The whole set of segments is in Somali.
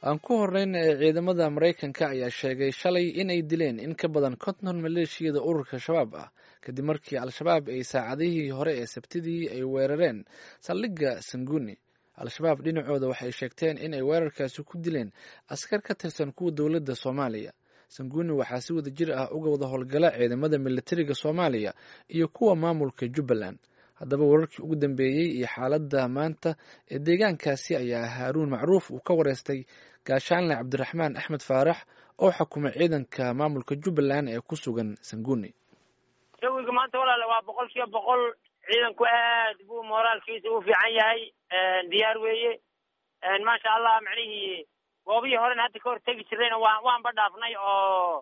aan ku horreyn ee ciidamada maraykanka ayaa sheegay shalay inay dileen in ka badan konton maleeshiyada ururka shabaab ah kadib markii al-shabaab ay saacadihii hore ee sabtidii ay weerareen saldhigga sanguni al-shabaab dhinacooda waxay sheegteen in ay weerarkaasi ku dileen askar ka tirsan kuwa dowladda soomaaliya sanguni waxaa si wada jir ah uga wada howlgala ciidamada militariga soomaaliya iyo kuwa maamulka jubbaland haddaba wararkii ugu dambeeyey iyo xaaladda maanta ee deegaankaasi ayaa haaruun macruuf uu ka wareystay gaashaanle cabdiraxmaan axmed faarax oo xukuma ciidanka maamulka jubbaland ee ku sugan sanguni jawiga maanta walaale waa boqol kiiba boqol ciidanku aad buu mooraalkiisa u fiican yahay diyaar weeye maasha allah macnihii goobihii horena hadda ka hor tegi jirayna waa waanba dhaafnay oo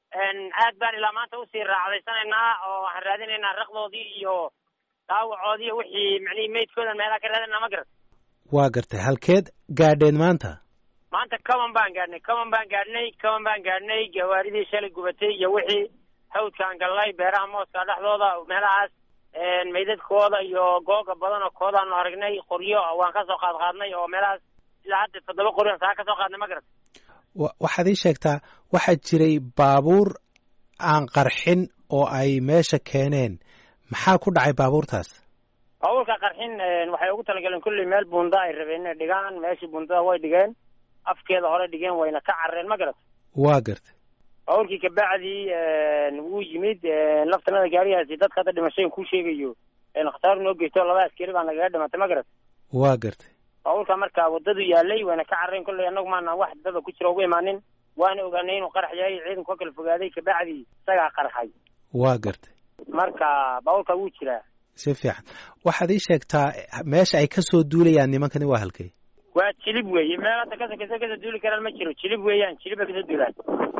aad baan ilaa maanta usii raacdaysanaynaa oo waxaan raadinaynaa raqdoodii iyo daawacoodii wixii macnihii meydkoodan meelaha ka raadinaa ma garat waa gartay halkeed gaadheen maanta maanta kaban baan gaadhnay kaban baan gaadhnay kaban baan gaadhnay gawaaridii shalay gubatay iyo wixii hawdkaan gallay beeraha mooska dhexdooda meelahaas meydadkooda iyo googa badan oo koodaanu aragnay qoryo waan kasoo qaad qaadnay oo meelahaas ilaa hadda toddoba qoryo saa kasoo qaadnay ma garat waxaad ii sheegtaa waxaa jiray baabuur aan qarxin oo ay meesha keeneen maxaa ku dhacay baabuurtaas baabuurka qarxin waxay ugu talagaleen kulley meel bunda ay rabeen inay dhigaan meeshii bundada way dhigeen afkeeda hore dhigeen wayna ka carareen ma garat waa gartay baabuurkii kabacdii wuu yimid laftanada gaarigaasi dadka hadda dhimashooyin ku sheegayo khasaar noo geysto laba askari baa nagaga dhimatay ma garat waa gartay baabuurka marka wadadu yaalay wayna ka carareen kolley annagu maana wax dada ku jira ugu imaanin waana ogaanay inuu qarax yahay ciidanku ka kala fogaaday kabacdii isagaa qarxay waa gartay marka baabuurka wuu jiraa si fiican waxaad ii sheegtaa meesha ay kasoo duulayaan nimankani waa halkay waa jilib weeye meel hadda kasokasa kasoo duuli karaan ma jiro jilib weeyaan jilib bay kasoo duulaan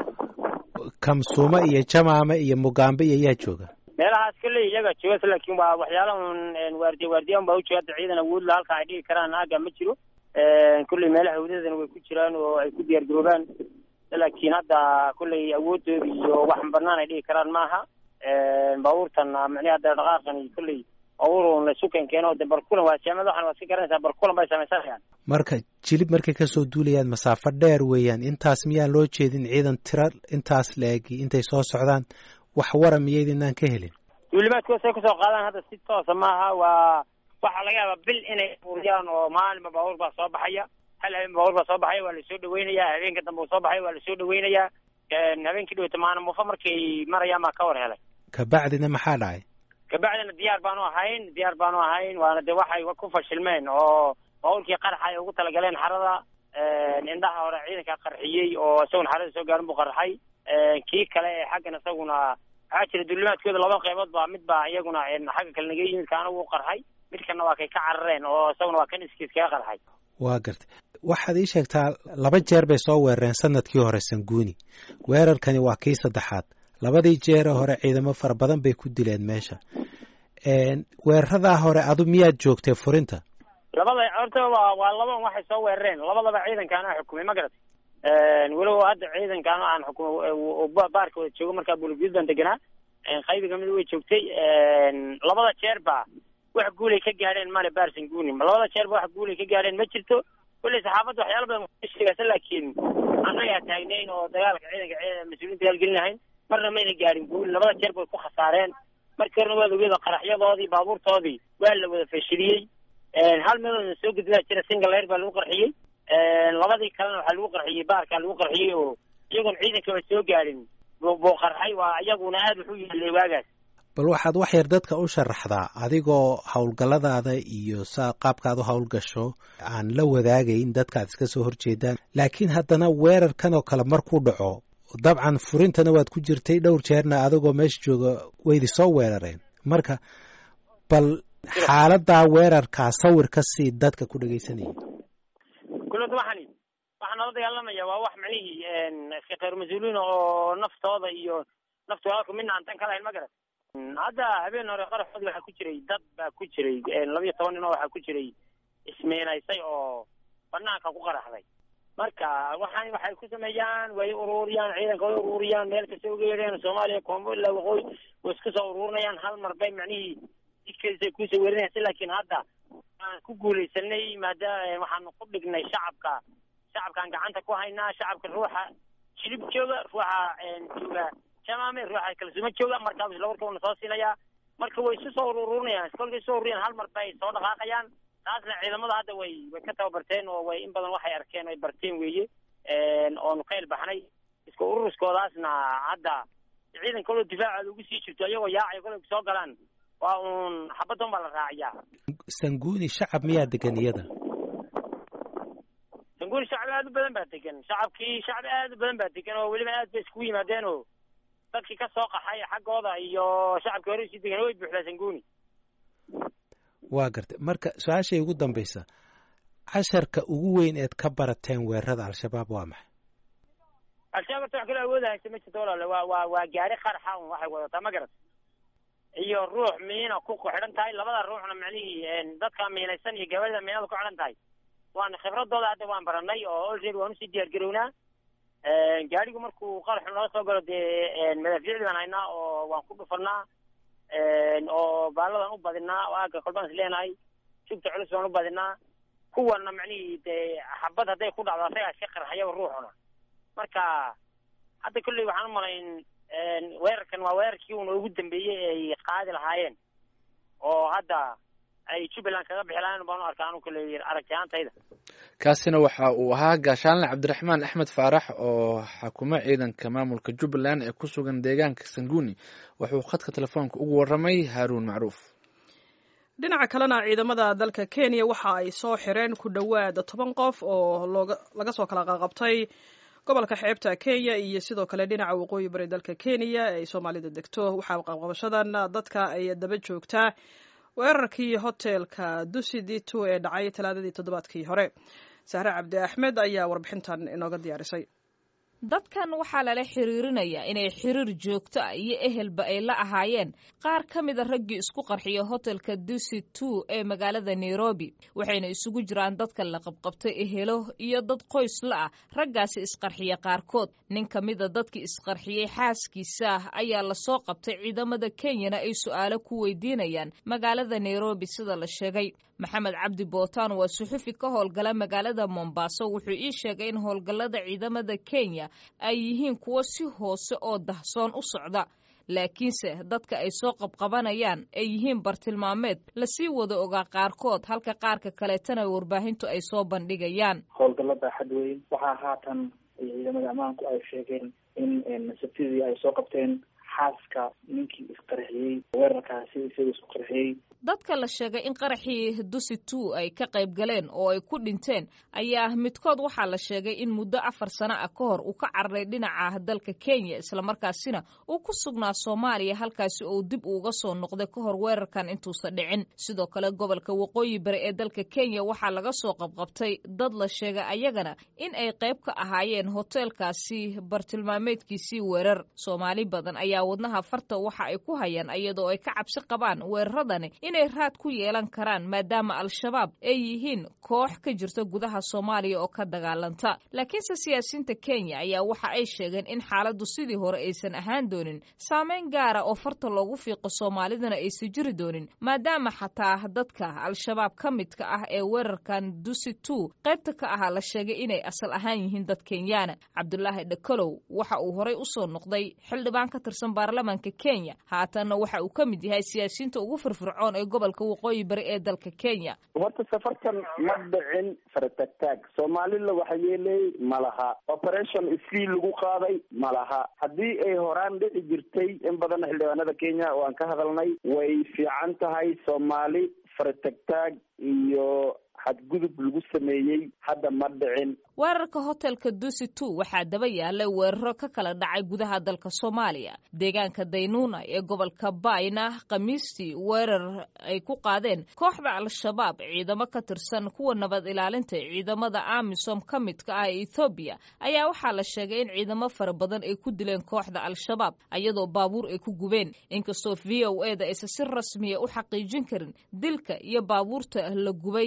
kamsuuma iyo jamaame iyo mugaambe iyo yaa jooga meelahaas kolley iyaga joogas laakiin waa waxyaala un waardiya waardiya un baa ujooga hadda ciidan awoodla halka ay dhigi karaan aaga ma jiro kolley meelaha hawdadana way ku jiraan oo ay ku diyaar garoobaan laakiin hadda kolley awoodooda iyo wax banaan ay dhigi karaan maaha baabuurtan mani hadda dhaqaaqan kolley baabuur laysu keen keeno de barkulan waa jaamad waxan waa iska garanaysaa barkulan bay samaysanayaan marka jilib markay kasoo duulayaan masaafo dheer weeyaan intaas miyaan loo jeedin ciidan tira intaas la-egi intay soo socdaan wax wara miyaydinaan ka helin duulimaadkooda say kusoo qaadaan hadda si toosa maaha waa waxaa laga yaabaa bil inay uriyaan oo maalinba baabuur baa soo baxaya hal habeen baabuur baa soo baxaya waa lasoo dhaweynayaa habeenka dambe uu soo baxaya waa lasoo dhaweynayaa habeenkii dhaweyta maana muufo markay marayaan baa ka war helay kabacdina maxaa dhacay kabacdina diyaar baanu ahayn diyaar baanu ahayn waana de waxay ku fashilmeen oo baabuurkii qaraxa ay ugu talagaleen xarada indhaha hore ciidanka qarxiyey oo isaguna xarada soo gaarin buu qarxay kii kale ee xaggan isaguna waxaa jira duulimaadkooda laba qaybood baa mid baa iyaguna xagga kale naga yimid kaana wuu qarxay midkana waa kay ka carareen oo isaguna waa kan iskiis kaga qarxay waa gartay waxaad ii sheegtaa laba jeer bay soo weerareen sanadkii hore sanguuni weerarkani waa kii saddexaad labadii jeere hore ciidamo fara badan bay ku dileen meesha weeraradaa hore adu miyaad joogtay furinta labada horta waa waa laban waxay soo weerareen labadaba ciidankaana xukumay ma garat weliba hadda ciidankaana aan xukumay baarka wada joogo markaa bulugud baan deganaa qaybi kamid way joogtay labada jeer ba wax guulay ka gaadheen male barsanguni labada jeer ba wax guulay ka gaadheen ma jirto kulley saxaafadda waxyaala badan sheegaysa laakiin annagaa taagnayn oo dagaalka ciidanka mas-uuliyiin dagaalgelin lahayn marna mayna gaadhin guul labada jeer bay ku khasaareen markii horena waad ogeeda qaraxyadoodii baabuurtoodii waa la wada fashiliyey hal meeloodna soo gudbaa jira singaleer baa lagu qarxiyey labadii kalena waxaa lagu qarxiyey baarkaa lagu qarxiyey oo iyagoon ciidankaba soo gaadhin buu qarxay waa iyaguna aada wuxuu yeelay waagaas bal waxaad wax yar dadka u sharaxdaa adigoo howlgalladaada iyo saa qaabkaad u howlgasho aan la wadaagayn dadkaad iska soo horjeedaan laakiin haddana weerarkan oo kale markuu dhaco dabcan furintana waad ku jirtay dhowr jeerna adigoo meesha jooga waydi soo weerareen marka bal xaaladaa weerarkaa sawir ka sii dadka ku dhegaysanaya kulada waxani waxaa nala dagaalamaya waa wax macnihii iska khayr mas-uuliin oo naftooda iyo nafta walaalka midna aan tan ka lahayn ma garat hadda habeen hore qaraxoodi waxaa ku jiray dad baa ku jiray labiyo toban nin oo waxaa ku jiray ismeenaysay oo banaanka ku qaraxday marka waxaan waxay ku sameeyaan way ururiyaan ciidanka way ururiyaan meel kasta uga yeedheen soomaaliya koonfur ilaa waqooyi way isku soo ururinayaan hal mar bay macnihii jidkeedisay kusoo weerinaysa laakiin hadda aan ku guulaysanay maadaama waxaanu ku dhignay shacabka shacabkaan gacanta ku haynaa shacabka ruuxa shilib jooga ruuxa jooga jamaame ruuxa kalsumo jooga markaa isla warka una soo siinayaa marka way isu soo ururinayaan kolkay soo ururiyaan hal mar bay soo dhaqaaqayaan taasna ciidamada hadda way way ka tababarteen oo way in badan waxay arkeen ay barteen weeye oonu ka ilbaxnay iska ururuskoodaasna hadda ciidan kaloo difaacooda ugu sii jirto iyagoo yaacay kolay soo galaan waa uun xabaddan baa la raaciyaa sanguuni shacab miyaa degan iyada sanguuni shacab aad u badan baa degan shacabkii shacab aad u badan baa degan oo weliba aad bay iskugu yimaadeen oo dadkii ka soo qaxay xaggooda iyo shacabkii hore usii degan way buuxdaa sanguuni waa gartay marka su-aashay ugu dambaysa casharka ugu weyn eed ka barateen weerarada al-shabaab waa maxay al-shabaab horta wax kaloo awooda haysta ma jirto walaale waa waa waa gaari qarxa un waxay wadataa ma garat iyo ruux miina ku xidhan tahay labada ruuxna macnihii dadka miinaysan iyo gabadha miinada ku xidhan tahay waan khibradooda hadda waan baranay oo already waan usii diyaar garownaa gaarigu markuu qaraxu noo soo galo dee madaafiicdi baan haynaa oo waan ku dhufanaa oo baaladan u badinaa oo aaga kolbaan is leenahay jugta culus baan u badinaa kuwana macnihii dee xabad hadday ku dhacdo asagaa iska qarxayaba ruuxuna marka hadda kolley waxaan u malayn weerarkan waa weerarkii una ugu dambeeyey ay qaadi lahaayeen oo hadda ay jubbaland kaga bixi lahayen baan u arkaa anu kolley aragti ahaantayda kaasina waxa uu ahaa gaashaanle cabdiraxmaan axmed faarax oo xakuma ciidanka maamulka jubbaland ee ku sugan deegaanka sanguuni wuxuu khadka telefoonka ugu warramay haaruun macruuf dhinaca kalena ciidamada dalka kenya waxa ay soo xireen ku dhowaad toban qof oo looga laga soo kala qaqabtay gobolka xeebta kenya iyo sidoo kale dhinaca waqooyi bari dalka kenya ay soomaalida degto waxaa qabqabashadan dadka ay daba joogtaa weerarkii hotelka dusidito ee dhacay talaadadii toddobaadkii hore sahre cabdi axmed ayaa warbixintan inooga diyaarisay dadkan waxaa lala xiriirinayaa inay xiriir joogto ah iyo ehelba ay la ahaayeen qaar ka mida raggii isku qarxiya hotelka dusi two ee magaalada nairobi waxayna isugu jiraan dadka la qabqabtay ehelo iyo dad qoys la ah raggaasi isqarxiya qaarkood nin ka mida dadkii isqarxiyey xaaskiisa ah ayaa lasoo qabtay ciidamada kenyana ay su-aalo ku weydiinayaan magaalada nairobi sida la sheegay maxamed cabdi bootaan waa suxufi ka howlgala magaalada mombaaso wuxuu ii sheegay in howlgallada ciidamada kenya ay yihiin kuwo si hoose oo dahsoon u socda laakiinse dadka ay soo qabqabanayaan ay yihiin bartilmaameed lasii wada ogaa qaarkood halka qaarka kaleetana warbaahintu ay soo bandhigayaan howlgallada xad weyn waxaa haatan ciidamada ammaanku ay sheegeen in sabtidii ay soo qabteen xaaska ninkii isqarxiyey weerarkaasi isaga isku qarxiyey dadka la sheegay in qaraxii dusi two ay ka qayb galeen oo ay ku dhinteen ayaa midkood waxaa la sheegay in muddo afar sano ah ka hor uu ka cararay dhinaca dalka kenya islamarkaasina uu ku sugnaa soomaaliya halkaasi oo dib uuga soo noqday ka hor weerarkan intuusan dhicin sidoo kale gobolka waqooyi bari ee dalka kenya waxaa laga soo qabqabtay dad la sheegay ayagana in ay qayb ka ahaayeen hoteelkaasi bartilmaameedkiisii weerar soomaali badan ayaa wadnaha farta waxa ay ku hayaan iyadoo ay ka cabsi qabaan weeraradani inay raad ku yeelan karaan maadaama al-shabaab ay yihiin koox ka jirta gudaha soomaaliya oo ka dagaalanta laakiinse siyaasiyiinta kenya ayaa waxa ay sheegeen in xaaladdu sidii hore aysan ahaan doonin saameyn gaara oo farta loogu fiiqo soomaalidana aysan jiri doonin maadaama xataa dadka al-shabaab ka midka ah ee weerarkan dusi two qaybta ka ahaa la sheegay inay asal ahaan yihiin dad kenyaana cabdulaahi dhakalow waxa uu horey usoo noqday xildhibaan ka tirsan baarlamaanka kenya haatanna waxa uu ka mid yahay siyaasiyiinta ugu firfircoon ee gobolka waqooyi bari ee dalka kenya horta safartan ma dhicin faratagtaag soomaalila waxa yeelay ma laha operation isfii lagu qaaday ma laha haddii ay horaan dhici jirtay in badan xildhibaanada kenya waan ka hadalnay way fiican tahay soomaali faratagtaag iyo xadgudub lagu sameeyey hadda ma dhicin weerarka hotelka dusi two waxaa daba yaalay weeraro ka kala dhacay gudaha dalka soomaaliya deegaanka daynuuna ee gobolka bayna khamiistii weerar ay ku qaadeen kooxda al-shabaab ciidamo ka tirsan kuwa nabad ilaalinta ciidamada amisom ka midka ah ee ethoobiya ayaa waxaa la sheegay in ciidamo fara badan ay ku dileen kooxda al-shabaab iyadoo baabuur ay ku gubeen inkastoo v o e da aysan si rasmiya u xaqiijin karin dilka iyo baabuurta la gubay ee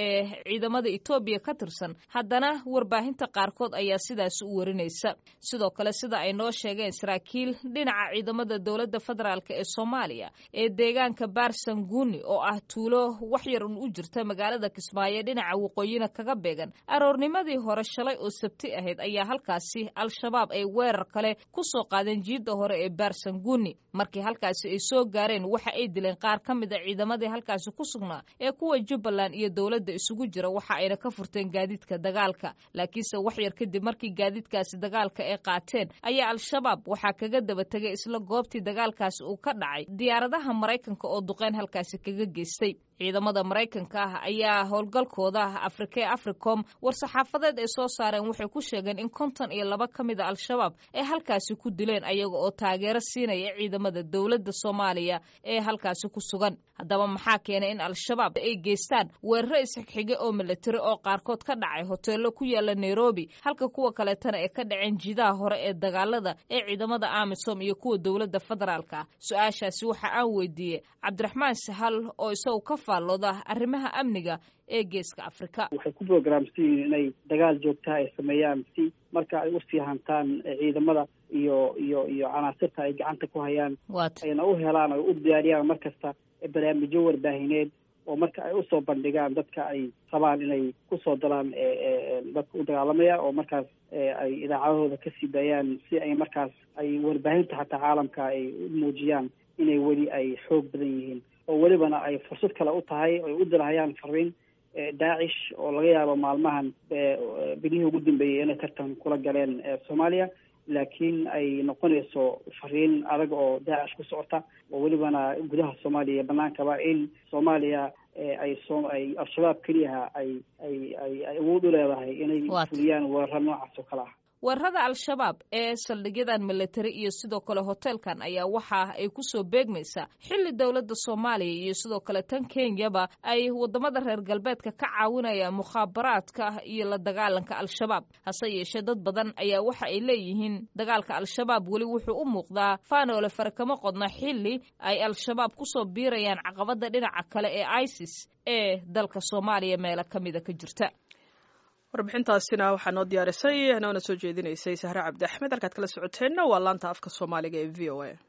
ee ciidamada etoobiya ka tirsan haddana warbaahinta qaarkood ayaa sidaas u warinaysa sidoo kale sida ay noo sheegeen saraakiil dhinaca ciidamada dowladda federaalk ee soomaaliya ee deegaanka baarsanguuni oo ah tuulo wax yar un u jirta magaalada kismaayo dhinaca waqooyina kaga beegan aroornimadii hore shalay oo sabti ahayd ayaa halkaasi al-shabaab ay weerar kale ku soo qaadeen jiidda hore ee baarsanguuni markii halkaasi ay soo gaareen waxa ay dileen qaar ka mid a ciidamadii halkaasi ku sugnaa ee kuwa jubbaland iyo dowladda isugu jira waxa ayna ka furteen gaadiidka dagaalka laakiinse wax yar kadib markii gaadiidkaasi dagaalka ay qaateen ayaa al-shabaab waxaa kaga daba tegay isla goobtii dagaalkaasi uu ka dhacay diyaaradaha maraykanka oo duqeyn halkaasi kaga geystay ciidamada maraykanka ah ayaa howlgalkooda afrika ee africom war-saxaafadeed ay soo saareen waxay ku sheegeen in konton iyo laba ka mid a al-shabaab ay halkaasi ku dileen ayaga oo taageero siinaya ciidamada dowladda soomaaliya ee halkaasi ku sugan haddaba maxaa keenay in al-shabaab ay geystaan weeraro isxigxige oo milatari oo qaarkood ka dhacay hoteello ku yaala nairobi halka kuwa kaleetana ay ka dhaceen jiidaha hore ee dagaalada ee ciidamada amisom iyo kuwa dowladda federaalka ah su-aashaasi waxa aan weydiiyey cabdiraxmaan sahal oo isagu ka faallooda arrimaha amniga ee geeska afrika waxay ku programsan yihiin inay dagaal joogtaha ay sameeyaan si marka ay usii hantaan ciidamada iyo iyo iyo canaasirta ay gacanta ku hayaan ayna u helaan ay u diyaariyaan mar kasta barnaamijyo warbaahineed oo marka ay usoo bandhigaan dadka ay rabaan inay kusoo dalaan dadka u dagaalamaya oo markaas ay idaacadahooda kasii daayaan si ay markaas ay warbaahinta xataa caalamka ay u muujiyaan inay weli ay xoog badan yihiin oo welibana ay fursad kale u tahay ay u dirahayaan fariin daacish oo laga yaabo maalmahan bilihii ugu dambeeyey inay tartan kula galeen soomaaliya laakiin ay noqonayso fariin adag oo daacish ku socota oo welibana gudaha soomaaliya iyo banaankaba in soomaaliya ay so ay al-shabaab keliyaha ay ay ay ay awood u leedahay inay fuliyaan weeraro noocaas oo kale ah weerarada al-shabaab ee saldhigyadan milatari iyo sidoo kale hoteelkan ayaa waxa ay kusoo beegmaysaa xilli dowladda soomaaliya iyo sidoo kale tan kenyaba ay wadamada reer galbeedka ka caawinayaan mukhaabaraadka iyo la dagaalanka al-shabaab hase yeeshee dad badan ayaa waxa ay leeyihiin dagaalka al-shabaab weli wuxuu u muuqdaa faanoole fare kama qodna xilli ay al-shabaab kusoo biirayaan caqabada dhinaca kale ee isis ee dalka soomaaliya meelo ka mida ka jirta warbixintaasina waxaa noo diyaarisay noona soo jeedinaysay sahre cabdi axmed halkaad kala socoteenna waa laanta afka soomaaliga ee v o a